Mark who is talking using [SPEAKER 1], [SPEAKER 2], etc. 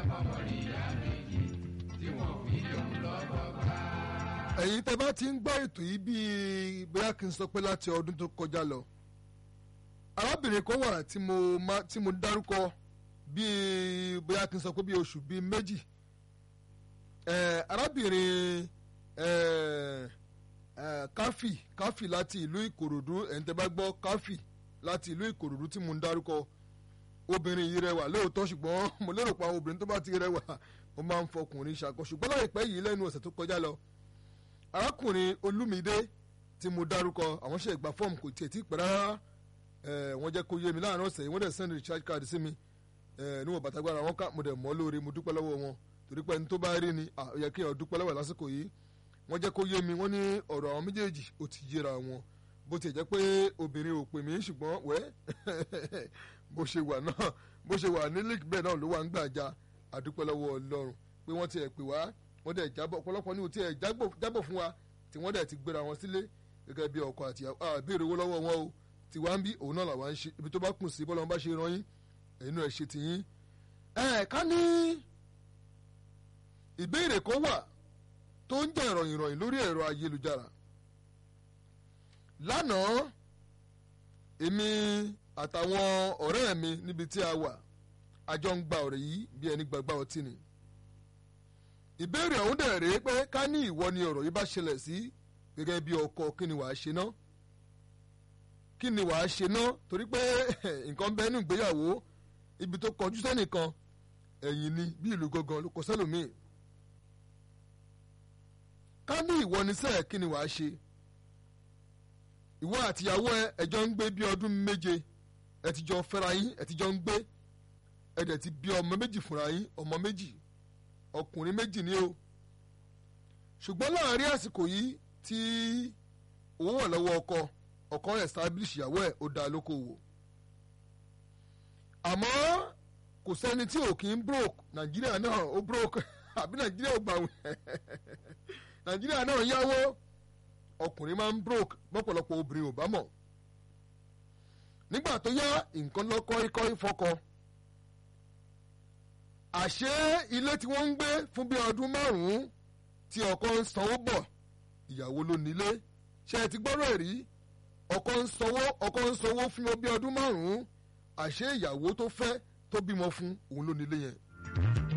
[SPEAKER 1] ẹ̀yin tẹ́ bá ti ń gbọ́ ètò yìí bíi bóyá kí n sọ pé láti ọdún tó kọjá lọ arábìnrin kan wà tí mo má tí mo dárúkọ bíi bóyá kí n sọ pé bíi oṣù bíi méjì ẹ̀ arábìnrin ẹ̀ ẹ̀ káfì káfì láti ìlú ìkòròdú ẹ̀yin tẹ́ bá gbọ́ káfì láti ìlú ìkòròdú tí mo ń dárúkọ obìnrin yìí rẹwà lóòótọ́ ṣùgbọ́n mo lérò pé àwọn obìnrin tó bá ti rẹwà ó máa ń fọkùnrin ṣàkóso ṣùgbọ́n láìpẹ́ yìí lẹ́nu ọ̀sẹ̀ tó kọjá lọ arákùnrin olúmídé tí mo dárúkọ àwọn ṣe ìgbà fọ́ọ̀mù kò tiẹ̀ tí pẹ́ rárá wọ́n jẹ́ kó yé mi láàárín ọ̀sẹ̀ yìí wọ́n dẹ̀ send recharge card sí mi níwọ̀n bàtàgbára wọn ká mo dẹ̀ mọ́ lóore mo dúpẹ́ lọ́wọ́ wọn torí pé ẹni tó bá rí ni ó yẹ kí èèyàn dúpẹ́ lọ́wọ́ lásìkò yìí wọ́n jẹ́ kó yé mi wọ́n ní ọ̀rọ̀ àwọn méjèèjì ó ti yéra wọn bó tiẹ̀ jẹ́ pé obìnrin ò pè mí ṣùgbọ́n wẹ́ bó ṣe wà náà bó ṣe wà ní league bẹ́ẹ̀ náà ló wà ń gbàjà àdúpẹ́ lọ́wọ́ ọlọ́run pé wọ́n tiẹ̀ pè wá wọ́n dẹ̀ jábọ̀ ọ̀pọ̀lọpọ̀ ní o tiẹ̀ jábọ̀ fún wa tí wọ́n dẹ̀ ti gbéra wọn sílé gẹ́gẹ́ bí ọkọ àti àbẹ̀rẹ̀ owó lọ́wọ́ wọn o tí wàá ń bí òun náà làwọn ń ṣe ibi tó bá kùn sí bọ́lá wọn bá ṣe ran yín ẹ̀yin náà ṣe tìyín. ẹ ká ní ìbéèrè kan wà tó ń jẹ́ ìròyìn ìròyìn lórí ẹ̀rọ ayélujára lánàá èmi àtàwọn ọ̀rẹ́ mi níbi tí a wà àjọ ń gba ọ̀rẹ́ yìí bí ẹni gbàgbá ọtí ni ìbéèrè ọ̀hún dẹ̀ rèé pé ká ní ìwọ ni ọ̀rọ̀ yìí bá ṣẹlẹ̀ sí gẹ́gẹ́ bí ọkọ kí ni wàá ṣe ná kí ni wàá ṣe ná torí pé nǹkan bẹ́ẹ̀ ní ìgbéyàwó ibi tó kọjú sẹ́nìkan ẹ̀yìn ni bí ìlú gangan ló kọ sẹ́lòmíì ká ní ìwọ ni sẹ́ẹ̀ kí ni wàá ṣe ìwọ àtìyàwó ẹ ẹjọ́ ń gbé bí ọdún méje ẹ ti jọ fẹ́ra yín ẹ ti jọ ń gbé ẹ dẹ̀ ti bí ọmọ méjì fúnra yín ọmọ méjì ọkùnrin méjì ni o ṣùgbọ́n láàárín àsìkò yìí tí owó wà lọ́wọ́ ọkọ ọkọ establish ìyàwó ẹ̀ ó dá lókòwò àmọ́ kò sẹ́ni tí ò kí ń broke nàìjíríà náà ó broke àbí nàìjíríà ò gbà wẹ̀ nàìjíríà náà yáwó ọkùnrin máa ń broke lọ́pọ̀lọpọ̀ obìnrin ò bá mọ̀ nígbà tó yá nǹkan lọ́kọ́ ikọ́ ìfọkọ àṣé ilé tí wọ́n ń gbé fún bí ọdún márùn-ún tí ọkọ ń sanwó bọ̀ ìyàwó ló nílé ṣe ti gbọ́rọ̀ rí ọkọ ń sanwó ọkọ ń sanwó fún bí ọdún márùn-ún àṣé ìyàwó tó fẹ́ tó bímọ fún òun ló nílé yẹn.